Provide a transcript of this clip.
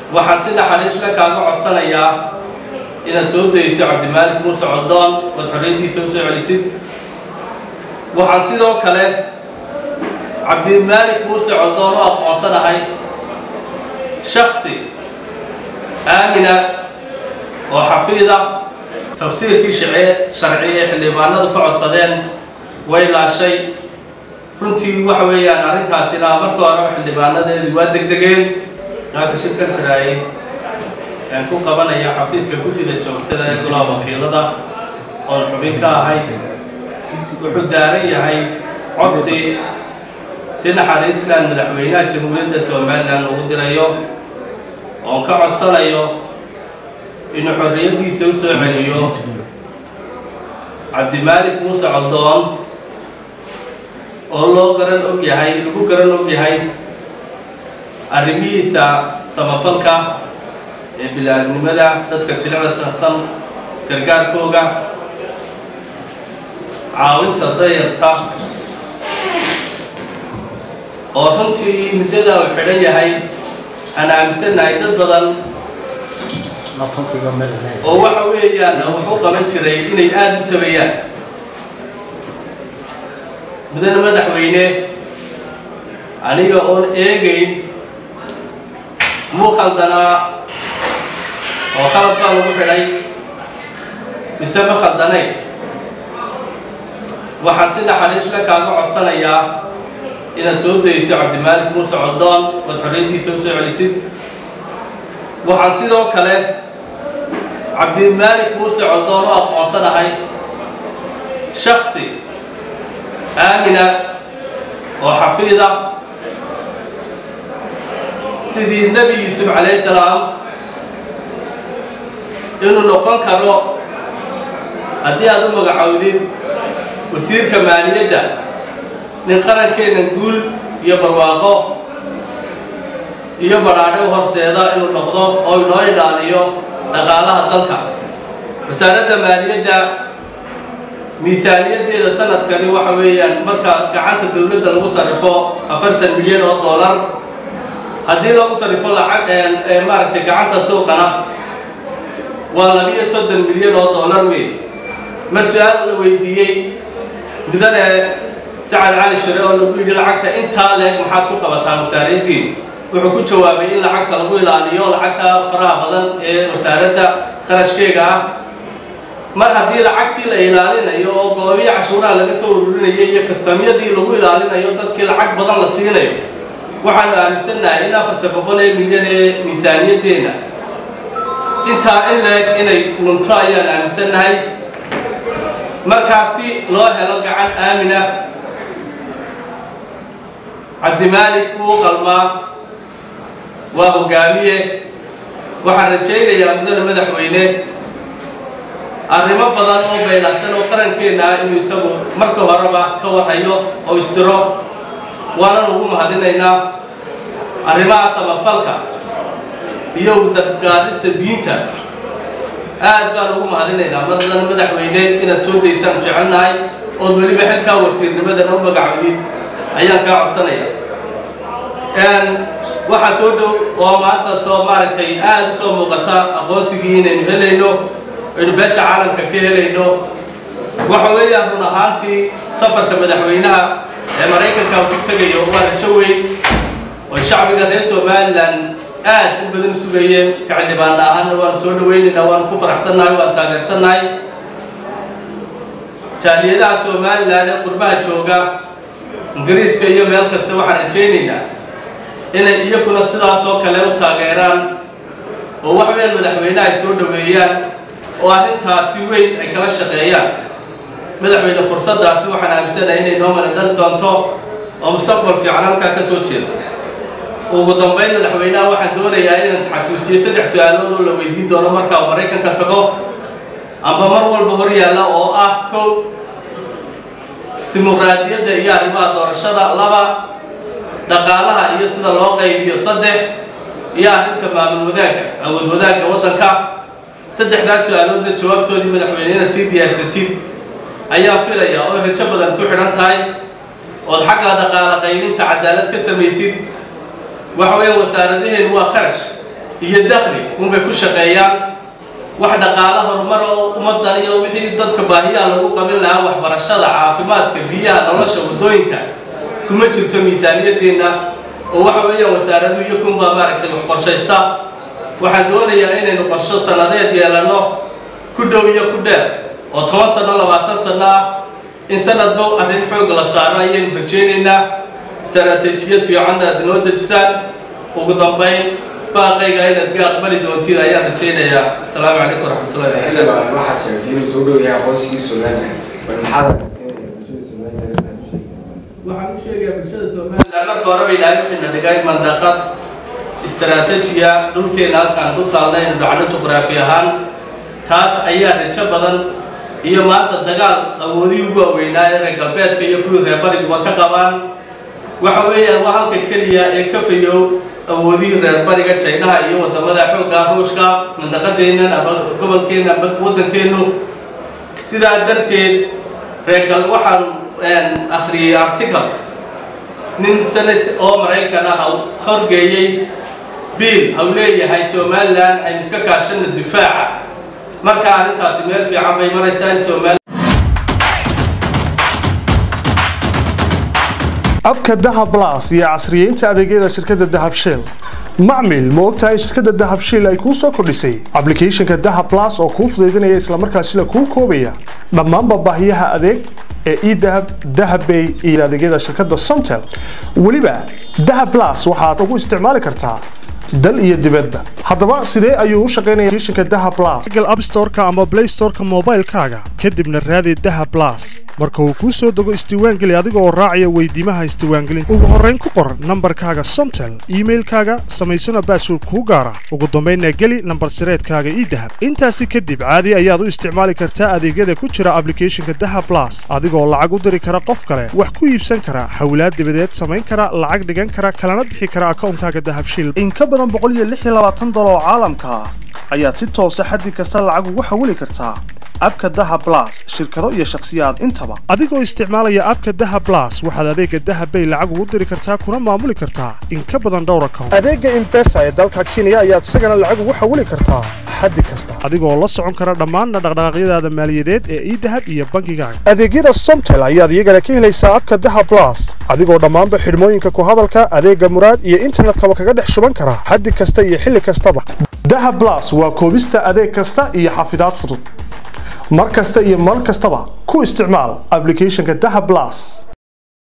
waxaan si naxariisla kaaga codsanayaa inaad soo dayso cabdimaalik muuse codoon ood xorriyaddiisa u soo celisid waxaan sidoo kale cabdimaalik muuse codoon u aqoonsanahay shaksi aamina oo xafiida tafsiirkii sharci ee xildhibaanadu ka codsadeen way laashay runtii waxa weeyaan arrintaasina marka horeba xildhibaanadeedu waa degdegeen saaka shirkan jiraayay aan ku qabanaya xafiiska guddida joogtada ee golaha wakiilada oon xubin ka ahay wuxuu daaran yahay codsi si naxariisland madaxweynaha jamhuuriyadda somalilan ugu dirayo oon ka codsanayo inuu xorriyaddiisa u soo celiyo cabdimaalik muuse codoon oo loo garan og yahay lagu garan og yahay arrimihiisa samafalka ee bilaaadnimada dadka jilicda sansan gargaarkooga caawinta dayarta oo runtii muddada uu xidhan yahay aan aaminsannahay dad badan oo waxa weeyaan wax u qaban jiray inay aada u tabayaan mudane madaxweyne aniga oon eegayn muu khaldanaa oo khalad baa lagu xidhay mise ma khaldanayn waxaan si naxariisla kaaga codsanayaa inaad soo dayso cabdimaalik muuse codoon ood xorriyaddiisa u soo celisid waxaan sidoo kale cabdimaalik muuse codoon u aqoonsanahay shaksi aamina oo xafiida sidii nebi yuusuf calayhi salaam inuu noqon karo haddii aad u magacowdid wasiirka maaliyadda nin qarankeenna guul iyo barwaaqo iyo badhaadhe u horseeda inuu noqdo oo inoo ilaaliyo dhaqaalaha dalka wasaaradda maaliyadda miisaaniyaddeeda sanadkani waxa weeyaan marka gacanta dowladda lagu sarrifo afartan milyan oo dollar haddii lagu sarrifo lacag maaragtay gacanta suuqana waa labiyo soddon milyan oo dollar wey mar su-aal la weydiiyey mudane sacad cali shire oo lagu yidhi lacagta intaa leeg maxaad ku qabataan wasaariyaddiin wuxuu ku jawaabay in lacagta lagu ilaaliyo lacagta faraha badan ee wasaaradda qarashkeega ah mar haddii lacagtii la ilaalinayo oo goobiya cashuuraha laga soo ururinayo iyo kastamyadii lagu ilaalinayo dadkii lacag badan la siinayo waxaanu aaminsannahay in afarta boqol ee milyan ee miisaaniyaddeenna intaa in leeg inay lunto ayaan aaminsannahay markaasi loo helo gacan aamina cabdimaalik wuu qalmaa waa hogaamiye waxaan rajaynayaa mudane madaxweyne arrimo badan oo baylahsan oo qarankeenna ah inuu isagu marka horeba ka warhayo oo isdiro waanan ugu mahadinaynaa arrimaha samafalka iyo udadgaadista diinta aad baan ugu mahadinaynaa madadan madaxweyne inaad soo daysaan jecelnahay ood weliba xilkaa wasiirnimadana u magacowdid ayaan kaa codsanaya waxaa soo dhow oo maanta soo maaragtay aada u soo muuqata aqoonsigii inaynu helayno aynu beesha caalamka ka helayno waxa weeyaan run ahaantii safarka madaxweynaha ee maraykanka ku tegayo waa rajo weyn oo shacbiga reer somalilan aad in badan sugayeen ka xildhibaana ahaana waanu soo dhawaynaynaa waanu ku faraxsannahay waan taageersannahay jaaliyadaha somalilan ee qurbaha jooga ingiriiska iyo meel kasta waxaan rajaynaynaa inay iyaguna sidaasoo kale u taageeraan oo wax weyn madaxweyne ay soo dhaweeyaan oo arrintaasi weyn ay kala shaqeeyaan madaxweyne fursaddaasi waxaan aaminsanahay inay noo mara dhali doonto oo mustaqbal fiican halkaa ka soo jeedo ugu dambayn madaxweynaha waxaan doonayaa inaan xasuusiyo saddex su-aalood oo la weydiin doono markaa uu maraykanka tago amba mar walba hor yaalla oo ah kow dimuqraadiyadda iyo arrimaha doorashada laba dhaqaalaha iyo sida loo qaybiyo saddex iyo arrinta maamul wadaagga awood wadaagga waddanka saddexdaas su-aaloodna jawaabtoodii madaxweyne inaad sii diyaarsatid ayaan filayaa oo rajo badan ku xidhan tahay ood xagga dhaqaala qaybinta cadaalad ka samaysid waxa weeyaan wasaaradaheen waa kharash iyo dakhli unbay ku shaqeeyaan wax dhaqaalo horumar oo ummaddan iyo wixii dadka baahiyaha lagu qabin lahaa waxbarashada caafimaadka biyaha nolosha waddooyinka kuma jirto miisaaniyaddeenna oo waxa weeyaan wasaaradu iyo kunbaa maaragtay wax qorshaysta waxaan doonayaa inaynu qorsho sannadeed yeelanno ku dhow iyo ku dheer oo toban sanno labaatan sanno ah in sanadba arrin xoog la saaro ayaynu rajaynaynaa istaraatiijiyad fiicanna aad noo dejisaan ugu dambayn baaqayga inaad ga aqbali doontid ayaan rajaynayaa asalaamu calaykum waraxmatullahi wabarakaatu waxaad sheegtay inuu soo dhow yahay aqoonsigii somalilan bal maxaad waxaan u sheegayaa bulshada somalilan marka hore bay dhahay waxayna dhigay mandaqad istaraatiijiya dhulkeena halkaan ku taalna aynu dhacno juqraafi ahaan taas ayaa rajo badan iyo maanta dagaal awoodihii ugu waaweynaa ee reer galbeedka iyo kuwii reer bariguba ka qabaan waxa weeyaan waa halka keliya ee ka fayow awoodihii reer bariga jaynaha iyo wadamada xoogga ruushka mandaqadeennan ama gobolkeenna ama waddankeennu sidaa darteed reergal waxaan akhriyey article nin senate oo maraykan ah horgeeyey biil hau leeyahay somalilan aynu iska kaashana difaaca marka arrintaasi meel fiican bay maraysaa in somalilan abka dahab blas iyo casriyeynta adeegyada shirkadda dahab shell macmil ma ogtahay in shirkadda dahab shell ay kuu soo kordhisay ablicathonka dahab blas oo kuu fudaydinaya islamarkaasina kuu koobaya dhammaanba baahiyaha adeeg ee edahab dahabbay iyo adeegyada shirkadda somtel weliba dahab blas waxaad ugu isticmaali kartaa dal iyo dibadba haddaba sidee ayuu u shaqaynaya applicationka dahab blas google app store-ka ama play store-ka moobaylkaaga kadibna raadi dahab blas marka uu kuu soo dego isdiiwaangeli adiga oo raacaya weydiimaha isdiiwaangelinta ugu horrayn ku qor nambarkaaga somtel iimailkaaga samaysana baasword kuu gaara ugu dambaynna geli nambar sireedkaaga idahab intaasi kadib caadi ayaad u isticmaali kartaa adeegyada ku jira ablicathonka dahab blas adigoo lacag u diri kara qof kale wax ku iibsan kara hawlaad dibadeed samayn kara lacag dhigan kara kalana bixi kara akawnkaaga dahabshil in ka badan dolar oo caalamka ah ayaad si toosa xaddi kasta lacag ugu xawili kartaa abka dahab blas shirkado iyo shakhsiyaad intaba adigoo isticmaalaya abka dahab blas waxaad adeega dahab bay lacag ugu diri kartaa kuna maamuli kartaa in ka badan dhowr account adeega imbesa ee dalka kenya ayaad isagana lacag ugu xawili kartaa xaddi kasta adigoo la socon kara dhammaanna dhaqdhaqaaqyadaada maaliyadeed ee idahab iyo bangigaaga adeegyada somtel ayaad iyagana ka helaysaa abka dahab blas adigoo dhammaanba xidhmooyinka ku hadalka adeega muraad iyo internetkaba kaga dhex shuban kara xaddi kasta iyo xilli kastaba dahab blas waa koobista adeeg kasta iyo xafidaad fudud mar kasta iyo mar kastaba ku isticmaal ablicathonka dahab blas